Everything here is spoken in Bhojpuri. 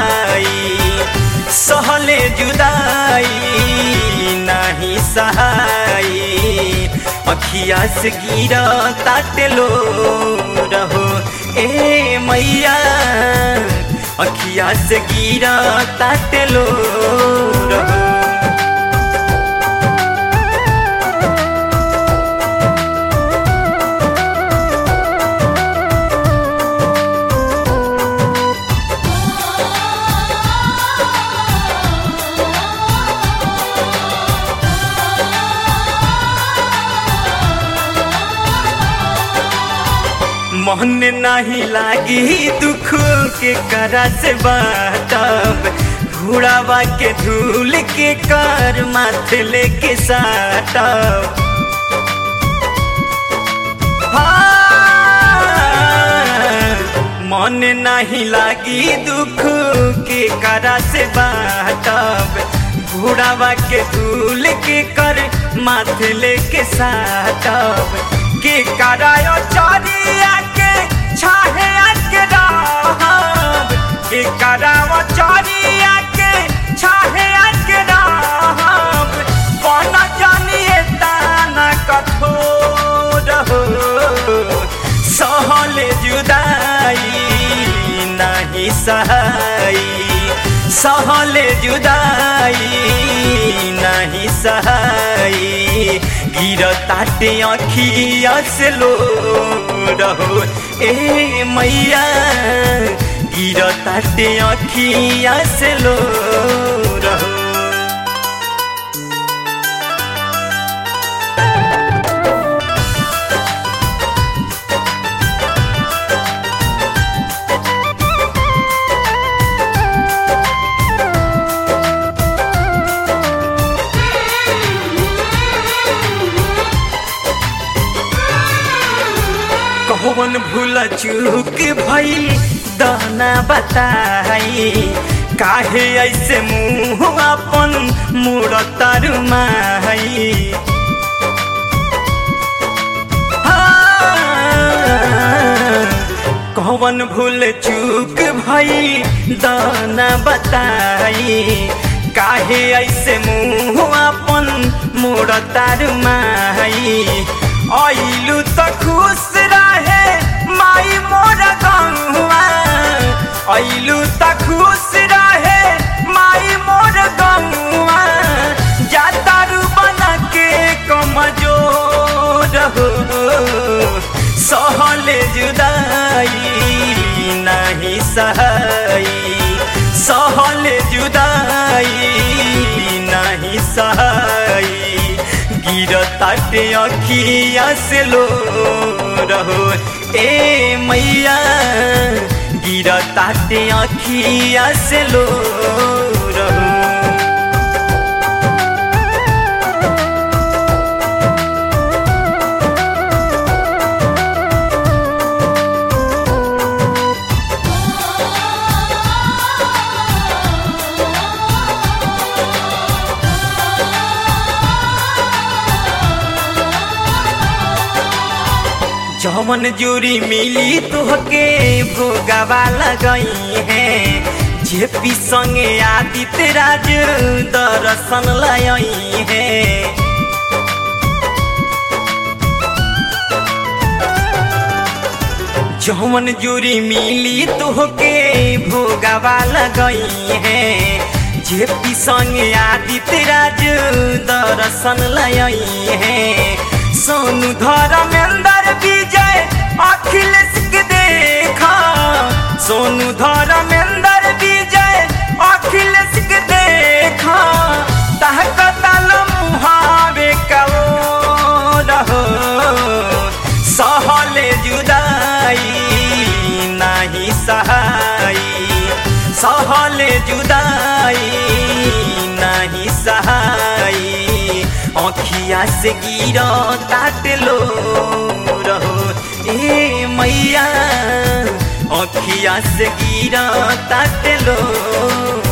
सहाई सहले जुदाई नाही सहाई अखिया से गिरा ताटलो रहो ए मैया अखिया से गिरा ताटलो रहो मन नहीं लागी दुख के करा से बाटब घुड़ावा के धूल के कर माथे लेके साटब हाँ, मन नहीं लागी दुख के करा से बाटब घुड़ावा के धूल के कर माथे लेके साटब के करायो चरिया के छाहे के रहब के करायो चरिया के छाहे के रहब कौन जानिए ताना कठोर हो सहले जुदाई नहीं सहाई सहले जुदाई नहीं सहाई गिरताटे अखिया से लो रहो ए मैया गिरताटे अखिया से लो रहो कौन भूल चूक भई दाना बताई काहे ऐसे मुँह अपन मुड़ तरुमाई कौन भूल चूक भई दाना बताई काहे ऐसे मुँह अपन मुड़ तरुमाई आइलू त खुश रहे माई मोर गंगुआ आइलू त खुश रहे माई मोर गंगुआ जातारू बना के कमजोर हो सहले जुदाई नहीं सहाई सहले जुदाई नहीं सहाई गिरताटे अखिया से लो रहो ए मैया गिरताटे अखिया से लो रहो जवन जूरी मिली तोहके भोगवा लगई है जेपी संगे आदित्य राज दर्शन लई है जवन जूरी मिली तोहके भोगवा लगई है जेपी संगे आदित्य राज दर्शन लई है सोनू धर्मेंद्र विजय अखिलेश के देखा सोनू धर्मेंद्र विजय अखिलेश के देखा तहकतल मुहावे कहो रहो सहले जुदाई नहीं सहाई सहले जुदाई नहीं सहाई अखिया से गिर ताट लो रहो ए मैया अखिया से गिर ताट लो